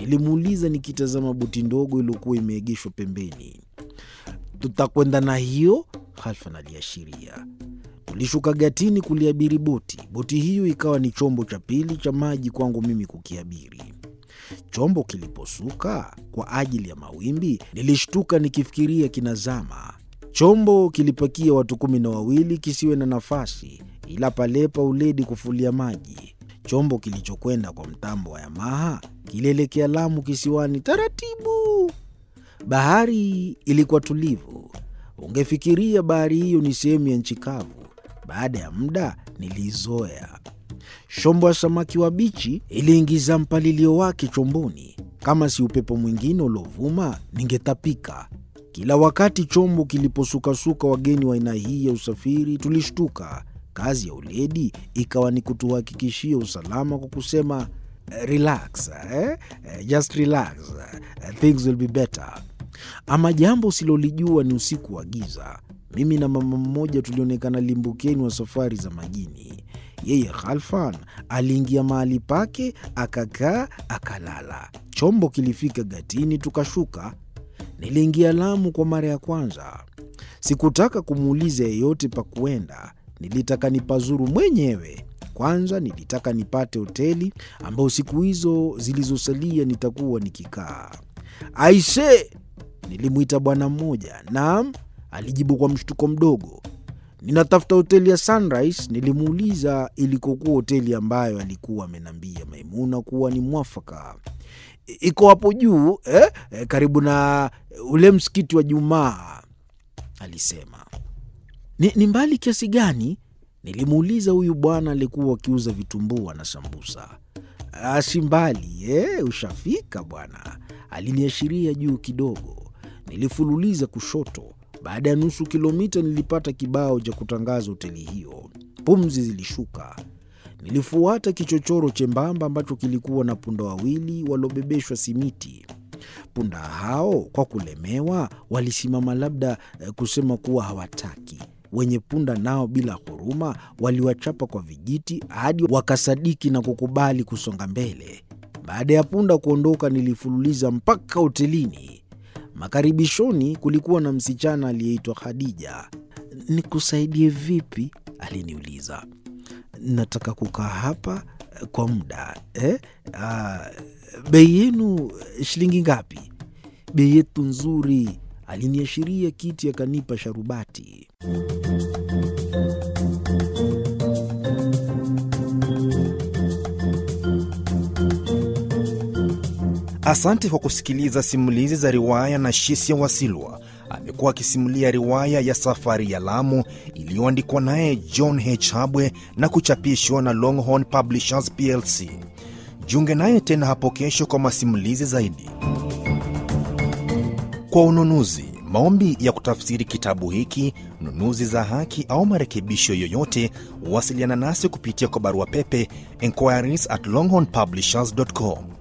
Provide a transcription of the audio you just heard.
Nilimuuliza nikitazama boti ndogo iliyokuwa imeegeshwa pembeni. Tutakwenda na hiyo? Halfan aliashiria. Tulishuka gatini kuliabiri boti. Boti hiyo ikawa ni chombo cha pili cha maji kwangu mimi kukiabiri. Chombo kiliposuka kwa ajili ya mawimbi, nilishtuka nikifikiria kinazama. Chombo kilipakia watu kumi na wawili kisiwe na nafasi, ila palepa uledi kufulia maji. Chombo kilichokwenda kwa mtambo wa Yamaha kilielekea Lamu kisiwani taratibu. Bahari ilikuwa tulivu, ungefikiria bahari hiyo ni sehemu ya nchi kavu. Baada ya muda niliizoea. Shombo ya samaki wa bichi iliingiza mpalilio wake chomboni. Kama si upepo mwingine uliovuma, ningetapika. Kila wakati chombo kiliposukasuka wageni wa aina hii ya usafiri tulishtuka. Kazi ya uledi ikawa ni kutuhakikishia usalama kwa kusema relax, eh? Just relax. Things will be better. Ama jambo usilolijua ni usiku wa giza. Mimi na mama mmoja tulionekana limbukeni wa safari za majini. Yeye Khalfan aliingia mahali pake akakaa akalala. Chombo kilifika gatini, tukashuka. Niliingia Lamu kwa mara ya kwanza. Sikutaka kumuuliza yeyote pa kuenda, nilitaka nipazuru mwenyewe. Kwanza nilitaka nipate hoteli ambayo siku hizo zilizosalia nitakuwa nikikaa. Aise, nilimwita bwana mmoja. Naam, alijibu kwa mshtuko mdogo. Ninatafuta hoteli ya Sunrise. Nilimuuliza ilikokuwa hoteli ambayo alikuwa amenambia Maimuna kuwa ni mwafaka. Iko hapo juu eh? Eh, karibu na ule msikiti wa Jumaa, alisema. Ni, ni mbali kiasi gani? Nilimuuliza huyu bwana alikuwa akiuza vitumbua na sambusa. Si mbali eh, ushafika bwana, aliniashiria juu kidogo. Nilifululiza kushoto. Baada ya nusu kilomita nilipata kibao cha kutangaza hoteli hiyo. Pumzi zilishuka. Nilifuata kichochoro chembamba ambacho kilikuwa na punda wawili waliobebeshwa simiti. Punda hao kwa kulemewa walisimama, labda eh, kusema kuwa hawataki. Wenye punda nao bila huruma waliwachapa kwa vijiti hadi wakasadiki na kukubali kusonga mbele. Baada ya punda kuondoka, nilifululiza mpaka hotelini. Makaribishoni kulikuwa na msichana aliyeitwa Khadija. Nikusaidie vipi? aliniuliza. Nataka kukaa hapa kwa muda eh? Ah, bei yenu shilingi ngapi? Bei yetu nzuri. Aliniashiria kiti akanipa sharubati. Asante kwa kusikiliza simulizi za riwaya na Shisia Wasilwa. Amekuwa akisimulia riwaya ya Safari ya Lamu iliyoandikwa naye John H. Habwe na kuchapishwa na Longhorn Publishers plc. Jiunge naye tena hapo kesho kwa masimulizi zaidi. Kwa ununuzi, maombi ya kutafsiri kitabu hiki, nunuzi za haki au marekebisho yoyote, wasiliana nasi kupitia kwa barua pepe inquiries at longhornpublishers.com